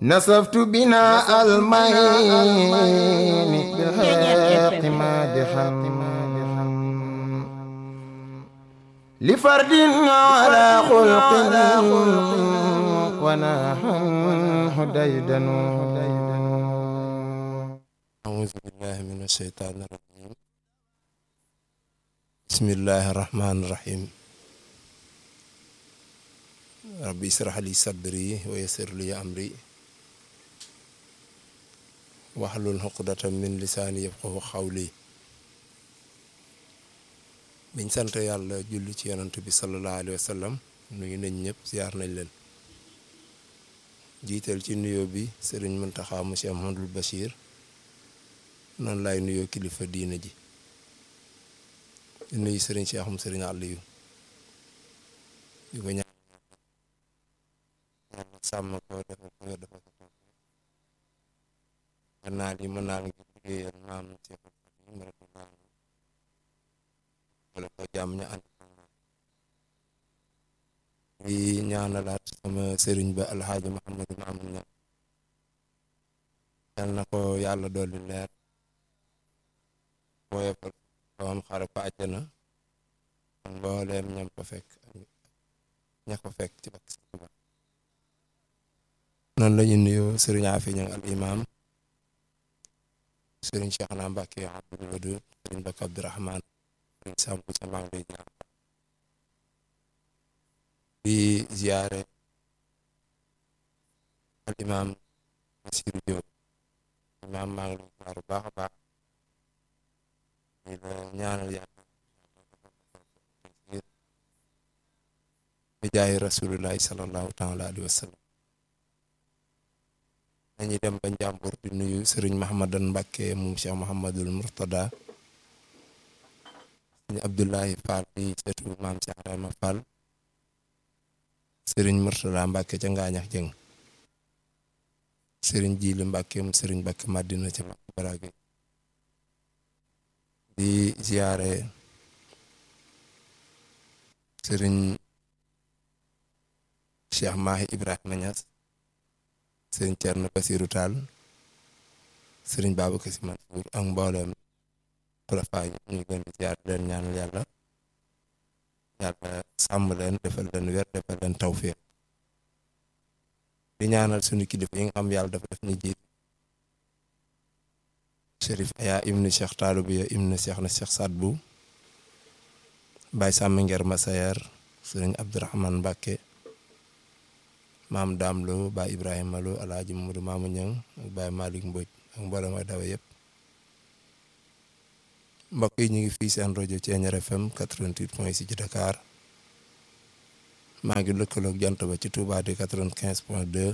نسفت بنا المين بالحق مادحا لفرد على خلق ونحن هديدن أعوذ بالله من الشيطان الرجيم بسم الله الرحمن الرحيم ربي اشرح لي صدري ويسر لي أمري واحلل عقدة من lisaani yafqahu qawli biñ sant yàlla julli ci yonent bi sallallahu alayhi wa sallam nuyu nañ ñëpp ziar nañ leen jiital ci nuyoo bi sëriñ Muntaxa monsieur Ahmadul Bachir noonu laay nuyoo kilifa diina ji di nuyu sëriñ Cheikh am sëriñ Aliou di ko ñaan sàmm ko dafa ko dafa ko toog mën naa li mën naa ngi liggéeyal maam Cheikh Xadim radiyallahu anhu wala ko jàmm ñu ànd di ñaanalaat sama sëriñ ba alxaaji Muhammadu Maamun ña yal na ko yàlla dolli leer woyofal kawam xare ko àjjana mbooleem ñam ko fekk ña ko fekk ci bakk si ba noonu la ñu nuyoo sëriñ Afi ñang al imam sëriñ Cheikh na Mbàkke Abdul Wadud sëriñ Bakk Abdurahman sëriñ Sambu sa maa ngi lay ñaan di ziyaare al imam Basiru Jóob imam maa ngi lay ziyaar bu baax a baax di la ñaanal yàlla bi jaay rasulullahi sallallahu taala alayhi wa sallam dañuy dem ba njàmbur di nuyu sëriñ Mahamadan Mbàkke moom Cheikh Mahamadul Murtada sëriñ Abdullahi Fall di seetu maam Cheikh Rayma Fall sëriñ Murtada Mbàkke ca Ngaañax Jëng sëriñ Jiili Mbàkke mu sëriñ Mbàkke Madina ca Mbàkke Barage di ziyaare sëriñ Cheikh Mahi Ibrahima Niass sëriñ Thierno Bassirou Tall sëriñ Babacar Sy Mansour ak mboolem xulafa yi ñu ngi leen di ziyaar leen ñaanal yàlla yàlla sàmm leen defal leen wér defal leen tawfiq di ñaanal suñu kilifa yi nga xam yàlla dafa def ñu jiit Chérif Aya ibnu Cheikh Taalubiya ibnu Cheikh na Cheikh Sadbu Baye Sàmm Nger Masayer sëriñ Abdourahman Mbàkke maam Daam Lo Baye Ibrahima Lo Alaaji Mamadou Maamu Ñang ak Baye Malick Mbodj ak mboolem ay dawa yëpp mbokk yi ñu ngi fii seen rajo Thiéniere FM 88 point 6 ci Dakar maa ngi lëkkaloog jant ba ci Touba di 95 point 2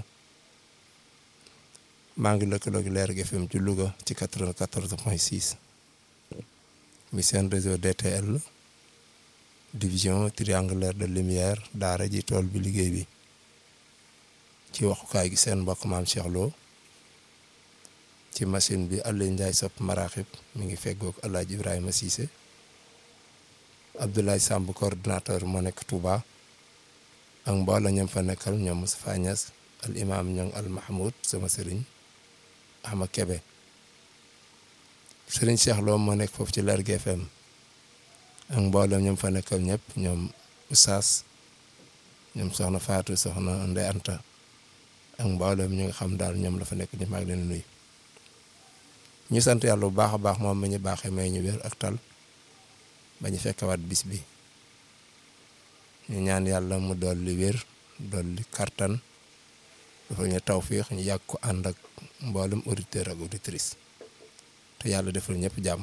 maa ngi lëkkaloog Leer gi FM ci Louga ci 94 point 6 mi seen réseau DTL division triangulaire de lumière daara ji tool bi liggéey bi ci waxukaay gi seen mbokk maam Cheikh Lo ci machine bi Aliou Ndiaye sopp maraxib mi ngi feggoog El Hadj Ibrahima Cissé Abdoulaye Samb coordinateur moo nekk Touba ak mbooloo ñoom fa nekkal ñoom Moustapha Niass al imam ñoom al Mahmoud sama sëriñ Ahma Kebe sëriñ Cheikh Lo moo nekk foofu ci Lergui FM ak mbooloo ñoom fa nekkal ñëpp ñoom Oustaz ñoom soxna Fatou soxna Ndey Anta ak mboolem ñu nga xam daal ñoom la fa nekk ñu maa ngi leen nuyu ñu sant yàlla bu baax a baax moom ma ñu baaxee may ñu wér ak tal ba ñu fekkewaat bis bi ñu ñaan yàlla mu dolli wér dolli kartan dafa ñu tawfiix ñu yàgg ko ànd ak mboolem auditeur ak auditrice te yàlla defal ñëpp jàmm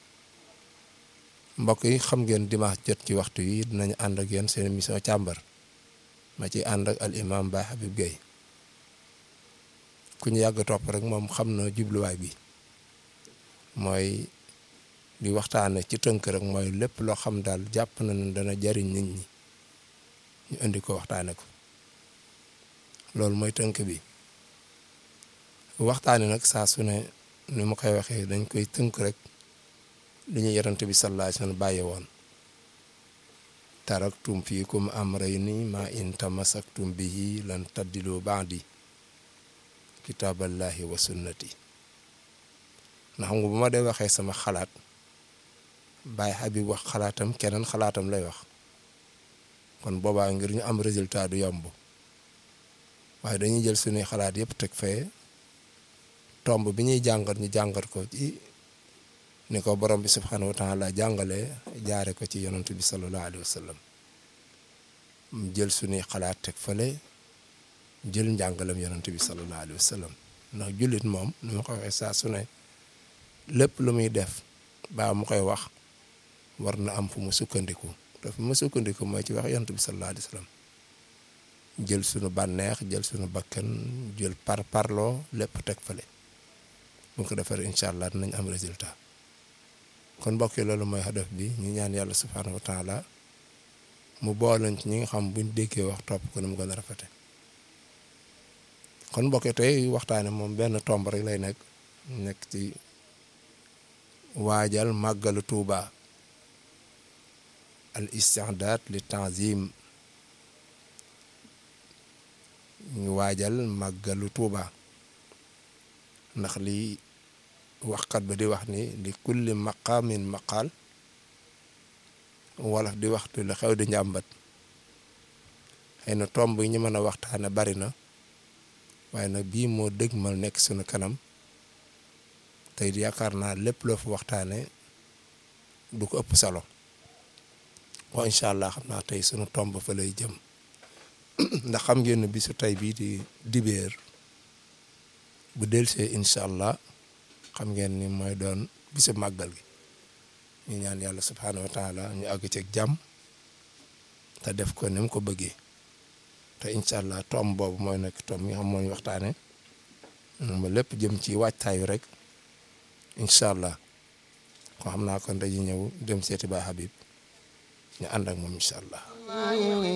mbokk yi xam ngeen dimanche jot ci waxtu yi dinañu ànd ak yéen seen émission càmbar ma ci ànd ak al imam Baye Habib Gueye ku ñu yàgg topp rek moom xam na jubluwaay bi mooy di waxtaane ci tënk rek mooy lépp loo xam daal jàpp na ne dana jariñ nit ñi ñu indi ko waxtaane ko loolu mooy tënk bi waxtaane nag saa su ne ni ma koy waxee dañ koy tënk rek li ñu yarante bi sallallahu alayhi wasallam bàyyi woon taraktum fiikum amrayni ma in tamassaktum bihi lan taddilu ba'di kitaaballahi wa sunnati ndax xam nga bu ma dee waxee sama xalaat Baye Habib wax xalaatam keneen xalaatam lay wax kon boobaa ngir ñu am résultat du yomb waaye dañuy jël suñuy xalaat yëpp teg fee tomb bi ñuy jàngat ñu jàngat ko ci ni ko borom bi subhanahu wa taala jàngalee jaare ko ci yonent bi sallallahu alayhi wa sallam jël suñuy xalaat teg fale jël njàngalam yonent bi sallallahu alayhi wa sallam ndax jullit moom nu ma ko waxee saa su ne lépp lu muy def baa mu koy wax war na am fu mu sukkandiku te fu mu sukkandiku mooy ci wax yonent bi sallallahu alayhi wa sallam jël sunu bànneex jël sunu bakkan jël par parloo lépp teg fale bu ko defee incha allah dinañ am résultat kon mbokk yi loolu mooy hadaf bi ñu ñaan yàlla subhaanahu wa taala mu boolañ ci ñi nga xam buñ déggee wax topp ko ni mu gën a rafete kon mbokk yi tey waxtaane moom benn tomb rek lay nekk nekk ci waajal màggalu Tuuba al istidaad li tanzim ñu waajal màggalu Tuuba ndax li waxkat ba di wax ni li kulli maqaamin maqaal wolof di waxtu lu xew di njàmbat xëy na tomb yi ñu mën a waxtaane bari na waaye nag bii moo dëgmal nekk sunu kanam tey yaakaar naa lépp loo fa waxtaane du ko ëpp solo waaw incha allah xam naa tey sunu tomb fa lay jëm ndax xam ngeen ne bisu tey bii di dibéer bu delsee incha allah xam ngeen ni mooy doon bisu màggal gi ñu ñaan yàlla subhaanahu wa taala ñu àgg ci jàmm te def ko ni mu ko bëggee te incha allah tomb boobu mooy nekk tomb yi xam moo ñu waxtaane ba lépp jëm ci waajtaayu rek incha allah ko xam naa kon dañuy ñëw dem seeti Baay Habib ñu ànd ak moom incha allah